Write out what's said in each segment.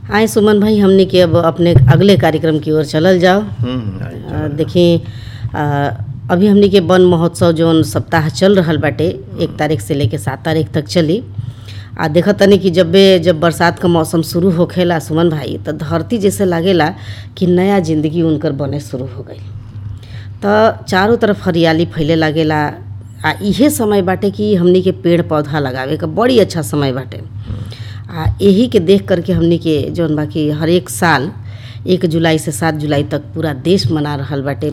आए सुमन भाई हमने के अब अपने अगले कार्यक्रम की ओर चलल जाओ हम्म, आई अ, देखी अ, अभी हमनी के वन महोत्सव जौन सप्ताह चल रहल बाटे एक तारीख से लेके सात तारीख तक चली आ देखत तनी कि जब जब बरसात का मौसम शुरू होखेला सुमन भाई तो धरती जैसे लागेला कि नया जिंदगी उनकर बने शुरू हो गई तो चारों तरफ हरियाली फैले लागेला आ इहे समय बाटे कि हमनी के पेड़ पौधा लगावे का बड़ी अच्छा समय बाटे आ यही के देख करके हमनी के जौन बा कि हर एक साल एक जुलाई से सात जुलाई तक पूरा देश मना रहल बाटे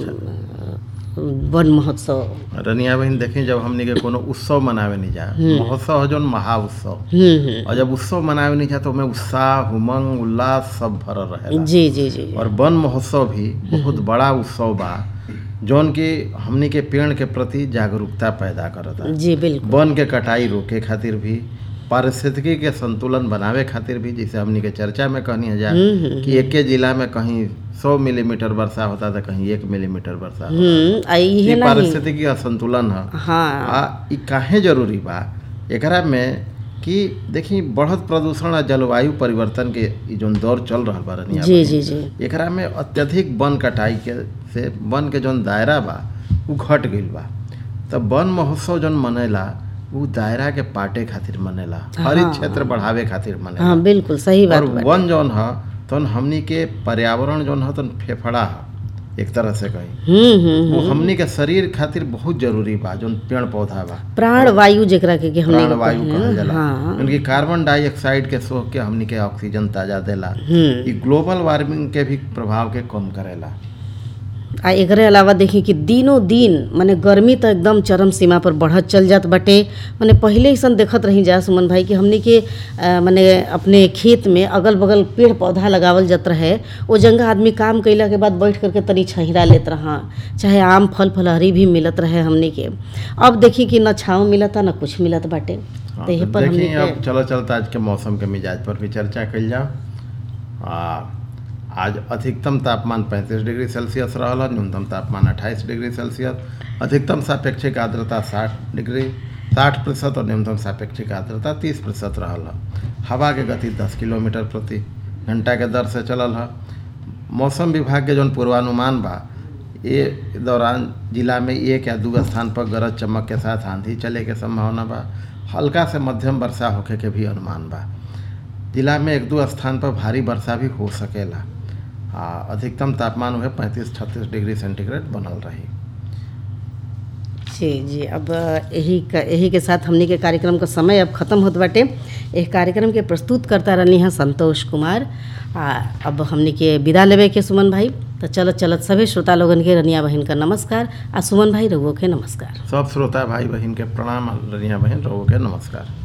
उम, वन महोत्सव रनिया बहन देखी जब हमनी के कोनो उत्सव मनावे नहीं जा महोत्सव है जौन महा उत्सव हम्म हम्म और जब उत्सव मनावे नहीं जा तो में उत्साह उमंग उल्लास सब भरल रहेला जी जी जी और वन महोत्सव भी बहुत बड़ा उत्सव बा जौन की हमनी के पेड़ के प्रति जागरूकता पैदा करता जी बिल्कुल वन के कटाई रोके खातिर भी पारिस्थितिकी के संतुलन बनावे खातिर भी जैसे हमनी के चर्चा में कहनी है जा कि एक जिला में कहीं सौ मिलीमीटर वर्षा होता था कहीं एक मिलीमीटर वर्षा होता हम्म आ इहे ये नहीं पारिस्थितिकी असंतुलन है हाँ आ ई काहे जरूरी बा एकरा में कि देखी बढ़त प्रदूषण आ जलवायु परिवर्तन के ई जौन दौर चल रहल बा रनिया जी जी जी एकरा में अत्यधिक वन कटाई के से वन के जौन दायरा बा उ घट गईल बा तब वन महोत्सव जौन मनेला उ दायरा के पाटे खातिर मनेला हरित क्षेत्र बढ़ावे खातिर मनेला हाँ बिल्कुल सही बात और बाटे। वन जौन ह तौन हमनी के पर्यावरण जौन ह तौन फेफड़ा ह एक तरह से कही हम्म हम्म वो हमनी के शरीर खातिर बहुत जरूरी बा जौन पेड़ पौधा बा प्राण वायु जेकरा के कि हमने प्राण वायु कहल जाला हाँ उनकी कार्बन डाइऑक्साइड के सोख के हमनी के ऑक्सीजन ताजा देला हम्म ई ग्लोबल वार्मिंग के भी प्रभाव के कम करेला आ एकरे अलावा देखी कि दिनों दिन माने गर्मी तो एकदम चरम सीमा पर बढ़त चल जात बाटे माने पहिले ऐसन देखत रही जा सुमन भाई कि हमनी के अ, माने अपने खेत में अगल बगल पेड़ पौधा लगावल जात रहे ओ जंगा आदमी काम कैला के बाद बैठ करके तनी छहिरा लेत रहा चाहे आम फल फलहरी भी मिलत रहे हमनी के अब देखी कि न छाँव मिलता न कुछ मिलत बाटे हाँ, तो यही तो पर हमनी देखिए के अब चलो चलता आज के मौसम के मिजाज पर भी चर्चा कल जाओ आ, आज अधिकतम तापमान 35 डिग्री सेल्सियस रहल है, न्यूनतम तापमान 28 डिग्री सेल्सियस अधिकतम सापेक्षिक आर्द्रता 60 डिग्री 60 प्रतिशत और न्यूनतम सापेक्षिक आर्द्रता 30 प्रतिशत रहल है हवा के गति 10 किलोमीटर प्रति घंटा के दर से चलल है मौसम विभाग के जौन पूर्वानुमान बा ये दौरान जिला में एक या दू स्थान पर गरज चमक के साथ आंधी चले के संभावना बा हल्का से मध्यम वर्षा होखे के भी अनुमान बा जिला में एक दो स्थान पर भारी वर्षा भी हो सकेला आ अधिकतम तापमान वह पैंतीस छत्तीस डिग्री सेंटीग्रेड बनल रही जी जी अब यही का यही के साथ हमनी के कार्यक्रम का समय अब खत्म होत बाटे एह कार्यक्रम के प्रस्तुत करता रहनी हैं संतोष कुमार आ अब हमनी के विदा लेवे के सुमन भाई तो चलत चलत सभी श्रोता लोगन के रनिया बहन का नमस्कार आ सुमन भाई रघुओ के नमस्कार सब श्रोता भाई बहन के प्रणाम रनिया बहन रहो के नमस्कार